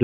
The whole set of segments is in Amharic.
ሄሎ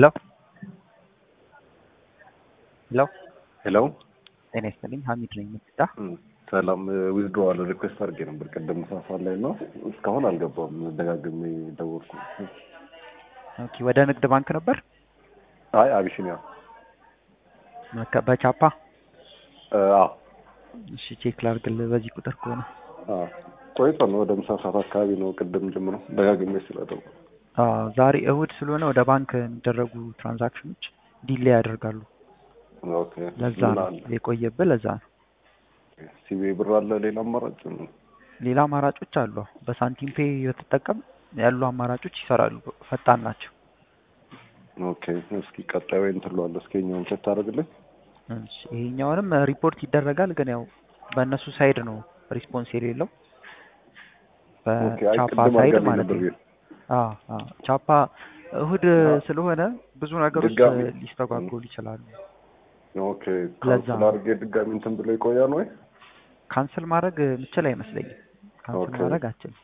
ሄሎ ሄሎ ጤና ይስጥልኝ ሀሚድ ነኝ ምትዳ ሰላም ዊዝድሮዋል ሪኩዌስት አድርጌ ነበር ቅድም ምሳ ሰዓት ላይ ነው እስካሁን አልገባም ደጋግሜ ደወልኩ ኦኬ ወደ ንግድ ባንክ ነበር አይ አቢሲኒያ መከ- በቻፓ አዎ እሺ ቼክ ላድርግልህ በዚህ ቁጥር ከሆነ አዎ ቆይቷል ወደ ምሳ ሰዓት አካባቢ ነው ቅድም ጀምሮ ደጋግሜ ስለደወልኩ አዎ ዛሬ እሁድ ስለሆነ ወደ ባንክ የሚደረጉ ትራንዛክሽኖች ዲሌይ ያደርጋሉ ኦኬ ለዛ ምን ነው አለ የቆየብህ ለዛ ነው ሲቢ ብር አለ ሌላ አማራጭ ሌላ አማራጮች አሉ በሳንቲም ፔ ብትጠቀም ያሉ አማራጮች ይሰራሉ ፈጣን ናቸው ኦኬ እስኪ ቀጣዩ እንትን እለዋለሁ እስኪ የኛውን ቼክ ታደርግልኝ እሺ ይሄኛውንም ሪፖርት ይደረጋል ግን ያው በእነሱ ሳይድ ነው ሪስፖንስ የሌለው ኦኬ አይ በቻፓ ቅድም ሳይድ አድርጋልኝ ማለት ነበር ነው ግን አዎ አዎ ቻፓ እሁድ ስለሆነ ብዙ ነገሮች ድጋሚ ሊስተጓጎሉ ይችላሉ ኦኬ ለዛ ካንስል ነው አድርጌ ድጋሚ እንትን ብሎ ይቆያል ወይ ካንስል ማድረግ ምችል አይመስለኝም ካንስል ኦኬ ማድረግ አችልም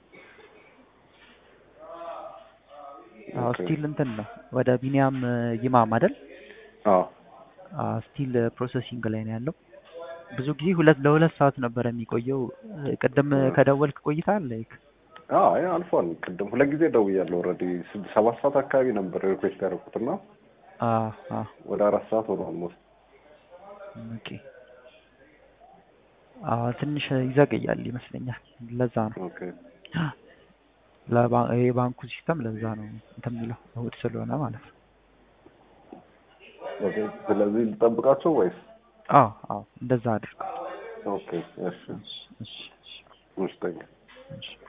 አዎ ኦኬ ስቲል እንትን ነው ወደ ቢኒያም ይማም አይደል አዎ ስቲል ፕሮሰሲንግ ላይ ነው ያለው ብዙ ጊዜ ሁለት ለሁለት ሰዓት ነበር የሚቆየው ቅድም ከደወልክ ቆይታል ላይክ አዎ አይ አልፏል ቅድም ሁለት ጊዜ ደውያለሁ ኦልሬዲ ስድስት ሰባት ሰዓት አካባቢ ነበር ሪኩዌስት ያደረኩት እና አዎ አዎ ወደ አራት ሰዓት ሆኗል ኦልሞስት ኦኬ አዎ ትንሽ ይዘገያል ይመስለኛል ለዛ ነው ኦኬ ለባ- የባንኩ ሲስተም ለዛ ነው እንትን የሚለው እሁድ ስለሆነ ማለት ነው ኦኬ ስለዚህ ልጠብቃቸው ወይስ አዎ አዎ እንደዛ አድርገው ኦኬ እሺ እሺ እሺ እሺ እሺ ታንክ እሺ